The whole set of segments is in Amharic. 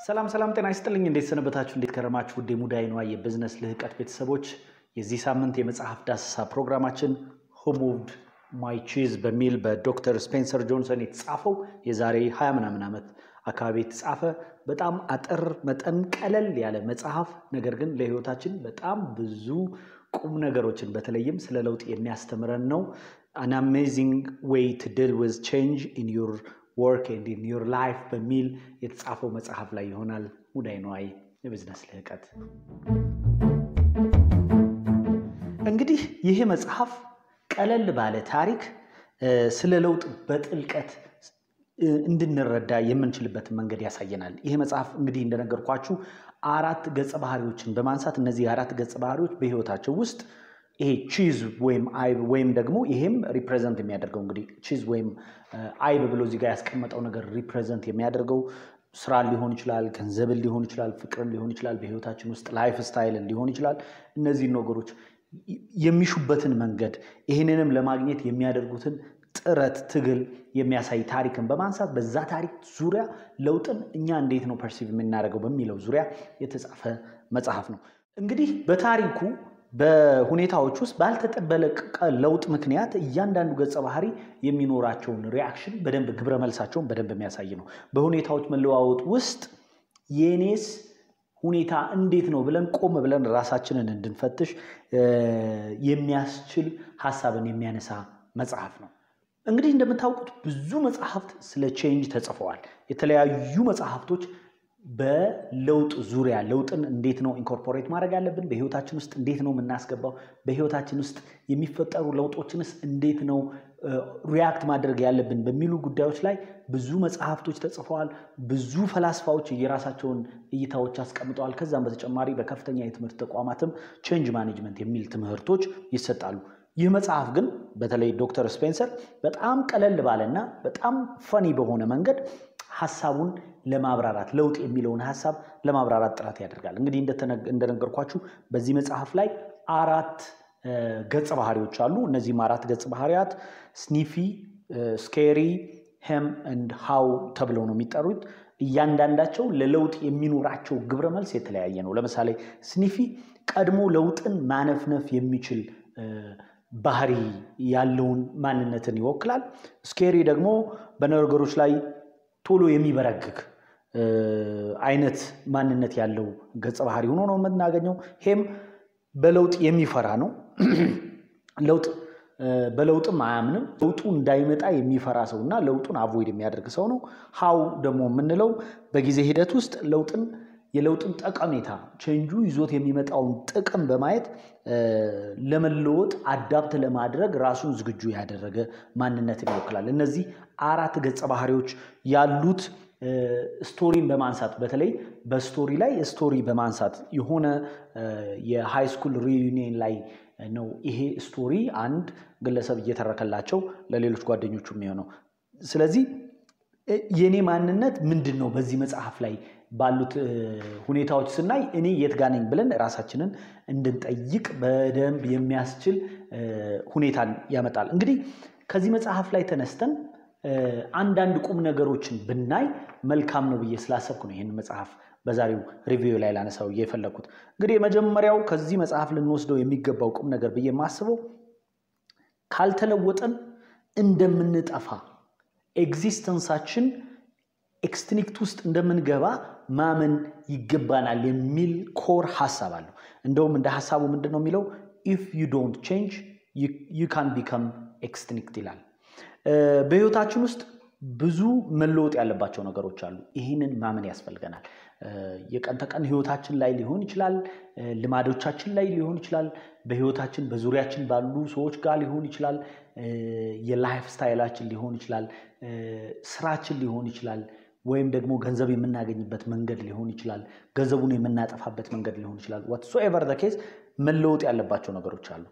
ሰላም ሰላም፣ ጤና ይስጥልኝ። እንዴት ሰነበታችሁ? እንዴት ከረማችሁ? ውድ የሙዳይ ነዋ የቢዝነስ ልህቀት ቤተሰቦች የዚህ ሳምንት የመጽሐፍ ዳሰሳ ፕሮግራማችን ሁ ሙቭድ ማይ ቺዝ በሚል በዶክተር ስፔንሰር ጆንሰን የተጻፈው የዛሬ ሀያ ምናምን ዓመት አካባቢ የተጻፈ በጣም አጠር መጠን ቀለል ያለ መጽሐፍ ነገር ግን ለህይወታችን በጣም ብዙ ቁም ነገሮችን በተለይም ስለ ለውጥ የሚያስተምረን ነው። አን አሜዚንግ ዌይ ቱ ዲል ዊዝ ቼንጅ ኢን ዩር ወርክ ኤንድ ኢን ዩር ላይፍ በሚል የተጻፈው መጽሐፍ ላይ ይሆናል። ሙዳይ ነዋይ የቢዝነስ ልህቀት። እንግዲህ ይህ መጽሐፍ ቀለል ባለ ታሪክ ስለ ለውጥ በጥልቀት እንድንረዳ የምንችልበትን መንገድ ያሳየናል። ይህ መጽሐፍ እንግዲህ እንደነገርኳችሁ አራት ገጸ ባህሪዎችን በማንሳት እነዚህ አራት ገጸ ባህሪዎች በህይወታቸው ውስጥ ይሄ ቺዝ ወይም አይብ ወይም ደግሞ ይሄም ሪፕሬዘንት የሚያደርገው እንግዲህ ቺዝ ወይም አይብ ብሎ እዚህ ጋር ያስቀመጠው ነገር ሪፕሬዘንት የሚያደርገው ስራን ሊሆን ይችላል፣ ገንዘብን ሊሆን ይችላል፣ ፍቅርን ሊሆን ይችላል፣ በህይወታችን ውስጥ ላይፍ ስታይልን ሊሆን ይችላል። እነዚህን ነገሮች የሚሹበትን መንገድ ይህንንም ለማግኘት የሚያደርጉትን ጥረት ትግል የሚያሳይ ታሪክን በማንሳት በዛ ታሪክ ዙሪያ ለውጥን እኛ እንዴት ነው ፐርሲቭ የምናደርገው በሚለው ዙሪያ የተጻፈ መጽሐፍ ነው። እንግዲህ በታሪኩ በሁኔታዎች ውስጥ ባልተጠበቀ ለውጥ ምክንያት እያንዳንዱ ገጸ ባህሪ የሚኖራቸውን ሪያክሽን በደንብ ግብረ መልሳቸውን በደንብ የሚያሳይ ነው። በሁኔታዎች መለዋወጥ ውስጥ የኔስ ሁኔታ እንዴት ነው ብለን ቆም ብለን ራሳችንን እንድንፈትሽ የሚያስችል ሀሳብን የሚያነሳ መጽሐፍ ነው። እንግዲህ እንደምታውቁት ብዙ መጽሐፍት ስለ ቼንጅ ተጽፈዋል። የተለያዩ መጽሐፍቶች በለውጥ ዙሪያ ለውጥን እንዴት ነው ኢንኮርፖሬት ማድረግ ያለብን፣ በህይወታችን ውስጥ እንዴት ነው የምናስገባው፣ በህይወታችን ውስጥ የሚፈጠሩ ለውጦችንስ እንዴት ነው ሪያክት ማድረግ ያለብን በሚሉ ጉዳዮች ላይ ብዙ መጽሐፍቶች ተጽፈዋል። ብዙ ፈላስፋዎች የራሳቸውን እይታዎች አስቀምጠዋል። ከዛም በተጨማሪ በከፍተኛ የትምህርት ተቋማትም ቼንጅ ማኔጅመንት የሚል ትምህርቶች ይሰጣሉ። ይህ መጽሐፍ ግን በተለይ ዶክተር ስፔንሰር በጣም ቀለል ባለና በጣም ፈኒ በሆነ መንገድ ሀሳቡን ለማብራራት ለውጥ የሚለውን ሀሳብ ለማብራራት ጥረት ያደርጋል። እንግዲህ እንደነገርኳችሁ በዚህ መጽሐፍ ላይ አራት ገጸ ባህሪዎች አሉ። እነዚህም አራት ገጸ ባህሪያት ስኒፊ፣ ስኬሪ፣ ሄም እንድ ሃው ተብለው ነው የሚጠሩት። እያንዳንዳቸው ለለውጥ የሚኖራቸው ግብረ መልስ የተለያየ ነው። ለምሳሌ ስኒፊ ቀድሞ ለውጥን ማነፍነፍ የሚችል ባህሪ ያለውን ማንነትን ይወክላል። ስኬሪ ደግሞ በነገሮች ላይ ቶሎ የሚበረግግ አይነት ማንነት ያለው ገጸ ባህሪ ሆኖ ነው የምናገኘው። ሄም በለውጥ የሚፈራ ነው። ለውጥ በለውጥም አያምንም። ለውጡ እንዳይመጣ የሚፈራ ሰው እና ለውጡን አቮይድ የሚያደርግ ሰው ነው። ሀው ደግሞ የምንለው በጊዜ ሂደት ውስጥ ለውጥን የለውጥን ጠቀሜታ ቼንጁ ይዞት የሚመጣውን ጥቅም በማየት ለመለወጥ አዳፕት ለማድረግ ራሱን ዝግጁ ያደረገ ማንነትን ይወክላል። እነዚህ አራት ገጸ ባህሪዎች ያሉት ስቶሪን በማንሳት በተለይ በስቶሪ ላይ ስቶሪ በማንሳት የሆነ የሃይ ስኩል ሪዩኒየን ላይ ነው ይሄ ስቶሪ አንድ ግለሰብ እየተረከላቸው ለሌሎች ጓደኞቹ የሚሆነው። ስለዚህ የእኔ ማንነት ምንድን ነው በዚህ መጽሐፍ ላይ ባሉት ሁኔታዎች ስናይ እኔ የት ጋ ነኝ ብለን ራሳችንን እንድንጠይቅ በደንብ የሚያስችል ሁኔታን ያመጣል። እንግዲህ ከዚህ መጽሐፍ ላይ ተነስተን አንዳንድ ቁም ነገሮችን ብናይ መልካም ነው ብዬ ስላሰብኩ ነው ይህን መጽሐፍ በዛሬው ሪቪው ላይ ላነሳው የፈለግኩት። እንግዲህ የመጀመሪያው ከዚህ መጽሐፍ ልንወስደው የሚገባው ቁም ነገር ብዬ የማስበው ካልተለወጠን እንደምንጠፋ ኤግዚስተንሳችን ኤክስትኒክት ውስጥ እንደምንገባ ማመን ይገባናል የሚል ኮር ሀሳብ አለው። እንደውም እንደ ሀሳቡ ምንድን ነው የሚለው ኢፍ ዩ ዶንት ቼንጅ ዩ ካን ቢከም ኤክስትኒክት ይላል። በህይወታችን ውስጥ ብዙ መለወጥ ያለባቸው ነገሮች አሉ። ይህንን ማመን ያስፈልገናል። የቀን ተቀን ህይወታችን ላይ ሊሆን ይችላል፣ ልማዶቻችን ላይ ሊሆን ይችላል፣ በህይወታችን በዙሪያችን ባሉ ሰዎች ጋር ሊሆን ይችላል፣ የላይፍ ስታይላችን ሊሆን ይችላል፣ ስራችን ሊሆን ይችላል፣ ወይም ደግሞ ገንዘብ የምናገኝበት መንገድ ሊሆን ይችላል፣ ገንዘቡን የምናጠፋበት መንገድ ሊሆን ይችላል። ዋትሶኤቨር ዘ ኬዝ መለወጥ ያለባቸው ነገሮች አሉ።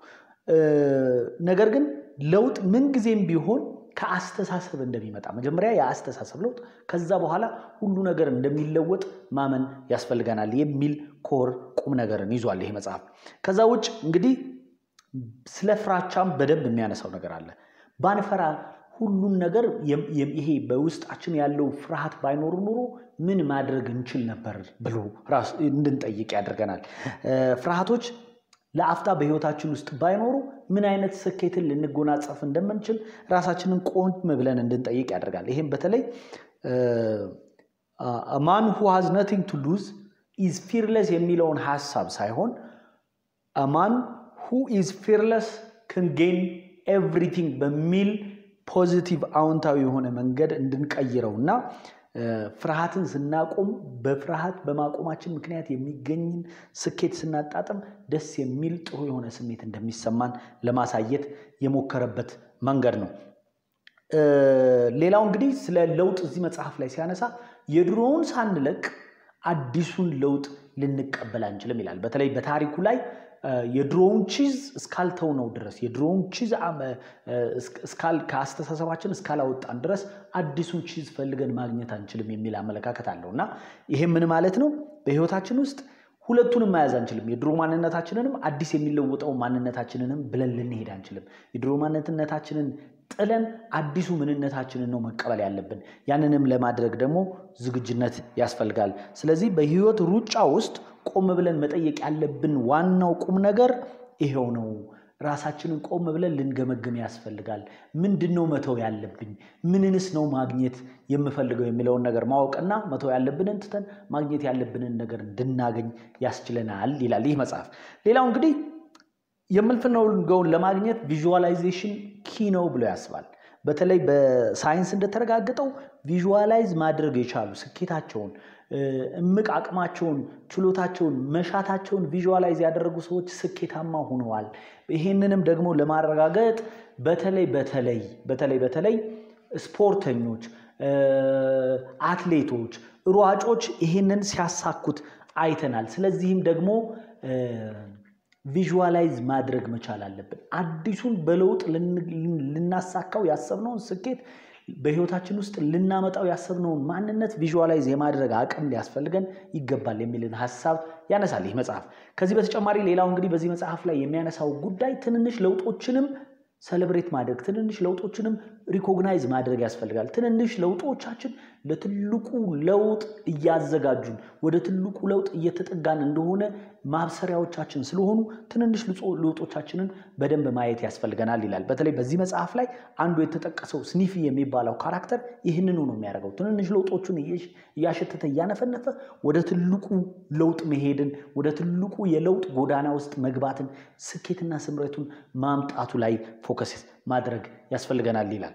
ነገር ግን ለውጥ ምንጊዜም ቢሆን ከአስተሳሰብ እንደሚመጣ መጀመሪያ የአስተሳሰብ ለውጥ ከዛ በኋላ ሁሉ ነገር እንደሚለወጥ ማመን ያስፈልገናል የሚል ኮር ቁም ነገርን ይዟል ይሄ መጽሐፍ። ከዛ ውጭ እንግዲህ ስለ ፍራቻም በደንብ የሚያነሳው ነገር አለ። ባንፈራ ሁሉን ነገር ይሄ በውስጣችን ያለው ፍርሃት ባይኖር ኑሮ ምን ማድረግ እንችል ነበር ብሎ ራስ እንድንጠይቅ ያደርገናል። ፍርሃቶች ለአፍታ በህይወታችን ውስጥ ባይኖሩ ምን አይነት ስኬትን ልንጎናጸፍ እንደምንችል ራሳችንን ቆም ብለን እንድንጠይቅ ያደርጋል። ይህም በተለይ ማን ሁ ሃዝ ነቲንግ ቱ ሉዝ ኢዝ ፊርለስ የሚለውን ሀሳብ ሳይሆን ማን ሁ ኢዝ ፊርለስ ክን ጌን ኤቭሪቲንግ በሚል ፖዚቲቭ አዎንታዊ የሆነ መንገድ እንድንቀይረው እና ፍርሃትን ስናቆም በፍርሃት በማቆማችን ምክንያት የሚገኝን ስኬት ስናጣጥም ደስ የሚል ጥሩ የሆነ ስሜት እንደሚሰማን ለማሳየት የሞከረበት መንገድ ነው። ሌላው እንግዲህ ስለ ለውጥ እዚህ መጽሐፍ ላይ ሲያነሳ የድሮውን ሳንለቅ አዲሱን ለውጥ ልንቀበል አንችልም ይላል። በተለይ በታሪኩ ላይ የድሮውን ቺዝ እስካልተው ነው ድረስ የድሮውን ቺዝ ከአስተሳሰባችን እስካላወጣን ድረስ አዲሱን ቺዝ ፈልገን ማግኘት አንችልም የሚል አመለካከት አለው እና ይሄ ምን ማለት ነው? በህይወታችን ውስጥ ሁለቱንም መያዝ አንችልም። የድሮ ማንነታችንንም አዲስ የሚለወጠው ማንነታችንንም ብለን ልንሄድ አንችልም። የድሮ ማንነታችንን ጥለን አዲሱ ምንነታችንን ነው መቀበል ያለብን። ያንንም ለማድረግ ደግሞ ዝግጁነት ያስፈልጋል። ስለዚህ በህይወት ሩጫ ውስጥ ቆም ብለን መጠየቅ ያለብን ዋናው ቁም ነገር ይሄው ነው። ራሳችንን ቆም ብለን ልንገመግም ያስፈልጋል። ምንድን ነው መተው ያለብኝ? ምንንስ ነው ማግኘት የምፈልገው የሚለውን ነገር ማወቅና መተው ያለብንን ትተን ማግኘት ያለብንን ነገር እንድናገኝ ያስችለናል ይላል ይህ መጽሐፍ። ሌላው እንግዲህ የምንፈልገውን ለማግኘት ቪዥዋላይዜሽን ኪ ነው ብሎ ያስባል። በተለይ በሳይንስ እንደተረጋገጠው ቪዥዋላይዝ ማድረግ የቻሉ ስኬታቸውን፣ እምቅ አቅማቸውን፣ ችሎታቸውን፣ መሻታቸውን ቪዥዋላይዝ ያደረጉ ሰዎች ስኬታማ ሆነዋል። ይሄንንም ደግሞ ለማረጋገጥ በተለይ በተለይ በተለይ በተለይ ስፖርተኞች፣ አትሌቶች፣ ሯጮች ይሄንን ሲያሳኩት አይተናል። ስለዚህም ደግሞ ቪዥዋላይዝ ማድረግ መቻል አለብን። አዲሱን በለውጥ ልናሳካው ያሰብነውን ስኬት በህይወታችን ውስጥ ልናመጣው ያሰብነውን ማንነት ቪዥዋላይዝ የማድረግ አቅም ሊያስፈልገን ይገባል የሚልን ሀሳብ ያነሳል ይህ መጽሐፍ። ከዚህ በተጨማሪ ሌላው እንግዲህ በዚህ መጽሐፍ ላይ የሚያነሳው ጉዳይ ትንንሽ ለውጦችንም ሰለብሬት ማድረግ ትንንሽ ለውጦችንም ሪኮግናይዝ ማድረግ ያስፈልጋል። ትንንሽ ለውጦቻችን ለትልቁ ለውጥ እያዘጋጁን ወደ ትልቁ ለውጥ እየተጠጋን እንደሆነ ማብሰሪያዎቻችን ስለሆኑ ትንንሽ ለውጦቻችንን በደንብ ማየት ያስፈልገናል ይላል። በተለይ በዚህ መጽሐፍ ላይ አንዱ የተጠቀሰው ስኒፊ የሚባለው ካራክተር ይህንኑ ነው የሚያደርገው። ትንንሽ ለውጦቹን እያሸተተ እያነፈነፈ ወደ ትልቁ ለውጥ መሄድን ወደ ትልቁ የለውጥ ጎዳና ውስጥ መግባትን ስኬትና ስምረቱን ማምጣቱ ላይ ፎከስ ማድረግ ያስፈልገናል ይላል።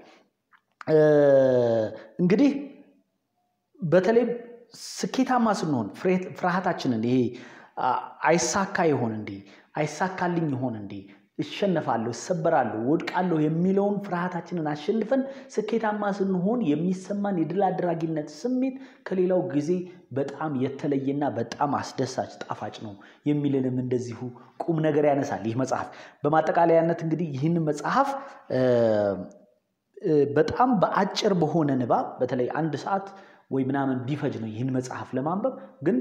እንግዲህ በተለይ ስኬታማ ስንሆን ፍርሃታችንን ይሄ አይሳካ ይሆን እንዴ አይሳካልኝ ይሆን እንዴ እሸነፋለሁ፣ እሰበራለሁ፣ ወድቃለሁ የሚለውን ፍርሃታችንን አሸንፈን ስኬታማ ስንሆን የሚሰማን የድል አድራጊነት ስሜት ከሌላው ጊዜ በጣም የተለየና በጣም አስደሳች ጣፋጭ ነው የሚልንም እንደዚሁ ቁም ነገር ያነሳል ይህ መጽሐፍ። በማጠቃለያነት እንግዲህ ይህን መጽሐፍ በጣም በአጭር በሆነ ንባብ በተለይ አንድ ሰዓት ወይ ምናምን ቢፈጅ ነው ይህን መጽሐፍ ለማንበብ። ግን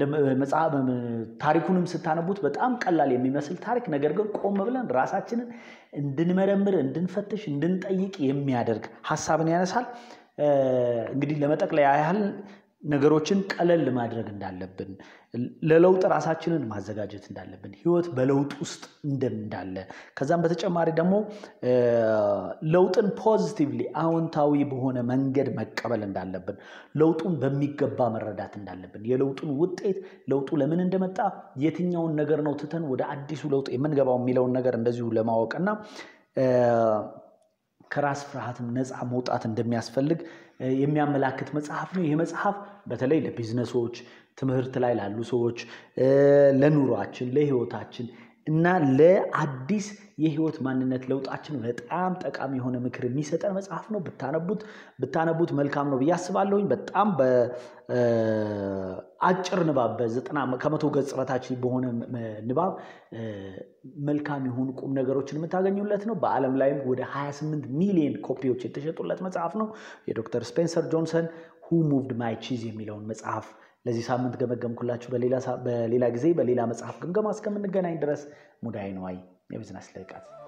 ታሪኩንም ስታነቡት በጣም ቀላል የሚመስል ታሪክ፣ ነገር ግን ቆም ብለን ራሳችንን እንድንመረምር፣ እንድንፈትሽ፣ እንድንጠይቅ የሚያደርግ ሀሳብን ያነሳል። እንግዲህ ለመጠቅለያ ያህል ነገሮችን ቀለል ማድረግ እንዳለብን፣ ለለውጥ ራሳችንን ማዘጋጀት እንዳለብን፣ ህይወት በለውጥ ውስጥ እንዳለ ከዛም በተጨማሪ ደግሞ ለውጥን ፖዚቲቭሊ አዎንታዊ በሆነ መንገድ መቀበል እንዳለብን፣ ለውጡን በሚገባ መረዳት እንዳለብን፣ የለውጡን ውጤት ለውጡ ለምን እንደመጣ የትኛውን ነገር ነው ትተን ወደ አዲሱ ለውጥ የምንገባው የሚለውን ነገር እንደዚሁ ለማወቅና ከራስ ፍርሃትም ነፃ መውጣት እንደሚያስፈልግ የሚያመላክት መጽሐፍ ነው። ይህ መጽሐፍ በተለይ ለቢዝነሶች፣ ትምህርት ላይ ላሉ ሰዎች፣ ለኑሯችን፣ ለህይወታችን እና ለአዲስ የህይወት ማንነት ለውጣችን በጣም ጠቃሚ የሆነ ምክር የሚሰጠን መጽሐፍ ነው። ብታነቡት ብታነቡት መልካም ነው ብዬ አስባለሁኝ። በጣም በአጭር ንባብ በዘጠና ከመቶ ገጽ በታች በሆነ ንባብ መልካም የሆኑ ቁም ነገሮችን የምታገኙለት ነው። በዓለም ላይም ወደ 28 ሚሊዮን ኮፒዎች የተሸጡለት መጽሐፍ ነው። የዶክተር ስፔንሰር ጆንሰን ሁ ሙቭድ ማይ ቺዝ የሚለውን መጽሐፍ ለዚህ ሳምንት ገመገምኩላችሁ። በሌላ ጊዜ በሌላ መጽሐፍ ግምገማ እስከምንገናኝ ድረስ ሙዳይ ነዋይ የቢዝነስ ልዕቀት